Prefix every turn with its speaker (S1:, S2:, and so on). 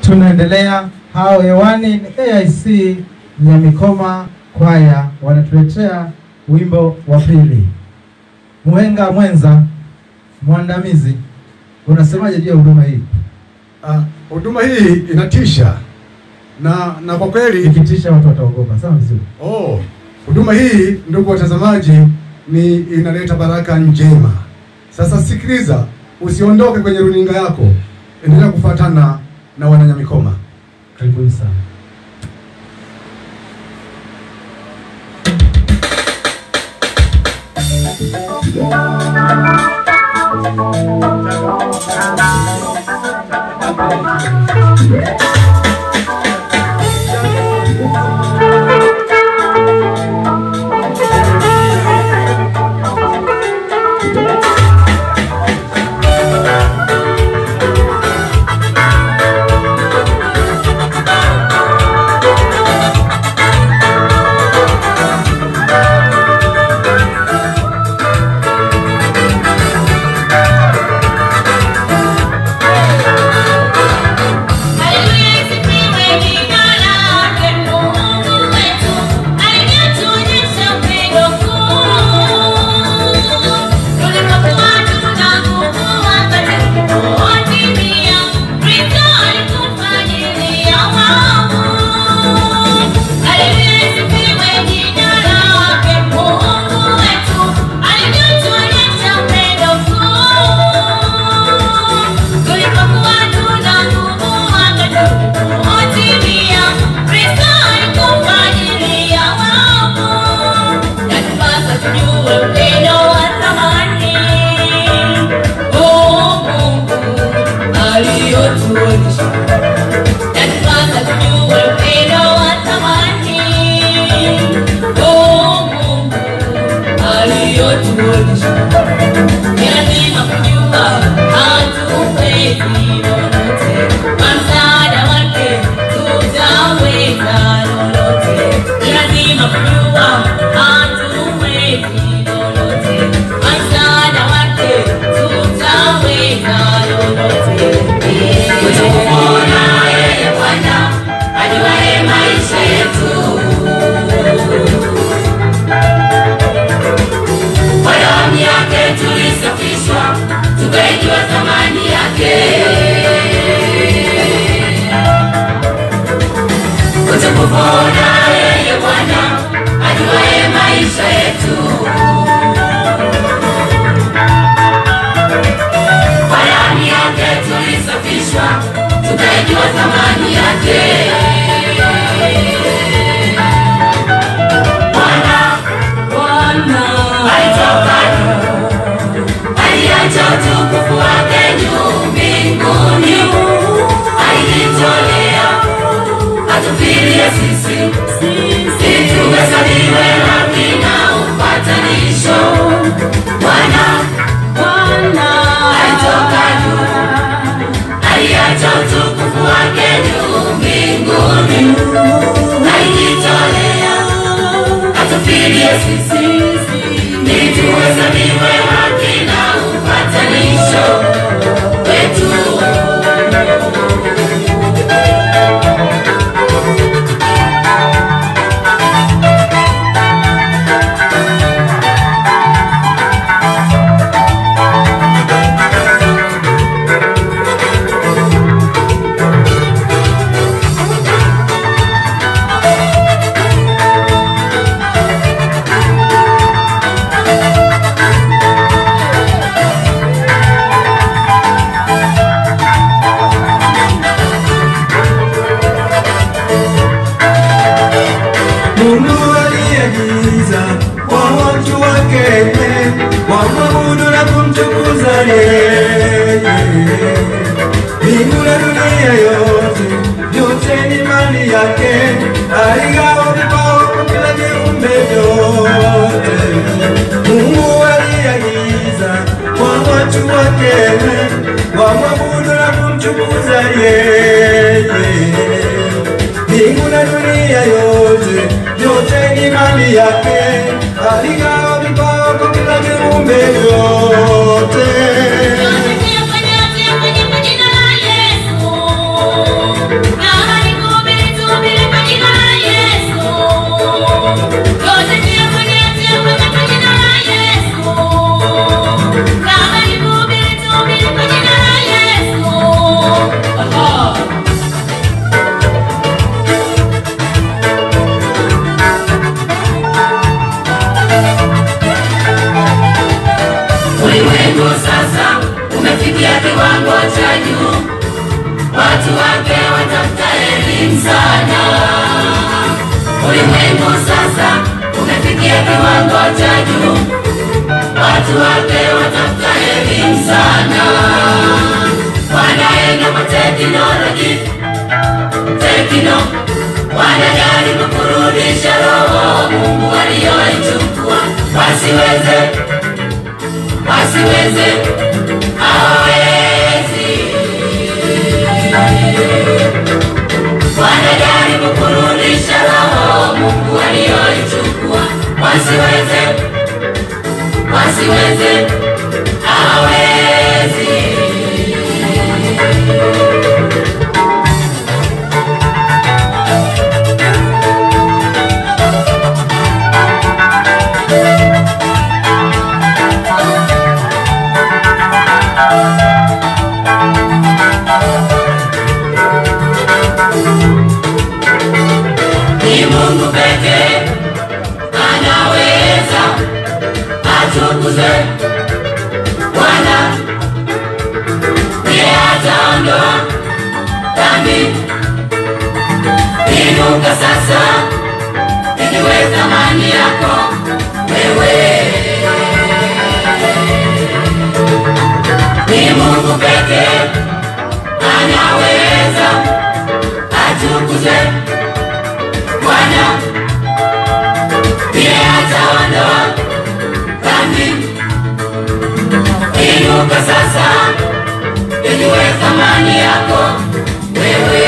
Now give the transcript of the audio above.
S1: tunaendelea. Hao hewani ni AIC Nyamikoma kwaya wanatuletea wimbo wa pili. Mwenga mwenza mwandamizi, unasemaje juu ya huduma hii?
S2: Ah, huduma hii inatisha na na kwa kweli
S1: Ikitisha watu wataogopa. Sawa vizuri.
S2: oh, huduma hii ndugu watazamaji, ni inaleta baraka njema. Sasa sikiliza, usiondoke kwenye runinga yako, endelea kufuatana na wananyamikoma.
S1: Karibuni sana.
S3: Haleluya isifiwe jina lake Mungu wetu, aliyetuonyesha upendo mkuu. Tulipokuwa tuna nguvu wakati ulipotimia, Kristo alikufa ajili ya waovu. Haleluya isifiwe jina lake Mungu wetu, aliyetuonyesha upendo mkuu. Tulipokuwa tuna nguvu wakati ulipotimia, Kristo alikufa ajili ya waovu. Yatupasa tujue upendo wa thamani huu Mungu aliotuonyesha. Yatupasa tujue upendo wa thamani huu Mungu aliotuonyesha. Ni lazima kujua hatuwezi lolote, kwa msaada wake tutaweza lolote. Ni lazima kujua hatuwezi lolote, kwa msaada wake tutaweza lolote. Kutukuona yeye Bwana ajuaye maisha yetu kwa damu yake tulisafishwa, tukaijua thamani yake. Utukufu na yeye Bwana ajuaye maisha yetu. Kwa damu yake tulisafishwa, tukaijua thamani yake. Bwana Bwana alitoka aliacha utukufu wake juu mbinguni, alijitolea atufilie sisi, ili tuhesabiwe haki na upatanisho. Bwana Bwana alitoka juu, aliacha utukufu wake juu mbinguni, alijitolea atufilie sisi ili tuhesabiwe haki na upatanisho wetu.
S4: Mungu aliagiza kwa watu wake wamwabudu na kumtukuza yeye. Mbingu na dunia yote, yote ni mali yake. Aligawa vipawa kwa kila viumbe vyote. Mungu aliagiza kwa watu wake wamwabudu na kumtukuza yeye mbingu na dunia yote, yote ni mali yake. Aligawa vipawa kwa kila viumbe vyote.
S3: Yote kwenye yote kwenye jina la Yesu. elimu sana. Ulimwengu sasa umefikia kiwango cha juu, watu wake watafuta elimu sana, wanaenda kwa teknoloji tekno, wanajaribu kurudisha roho Mungu aliyoichukua, wasiweze wasiweze hawawezi wanajaribu kurudisha roho Mungu aliyoichukua, wasiweze wasiweze hawawezi ni Mungu pekee anaweza atukuze Bwana, ndiye ataondoa dhambi. Inuka sasa, ijue thamani yako wewe. Ni Mungu pekee anaweza atukuze Bwana ndiye ataondoa dhambi. Inuka sasa, ijue thamani yako wewe.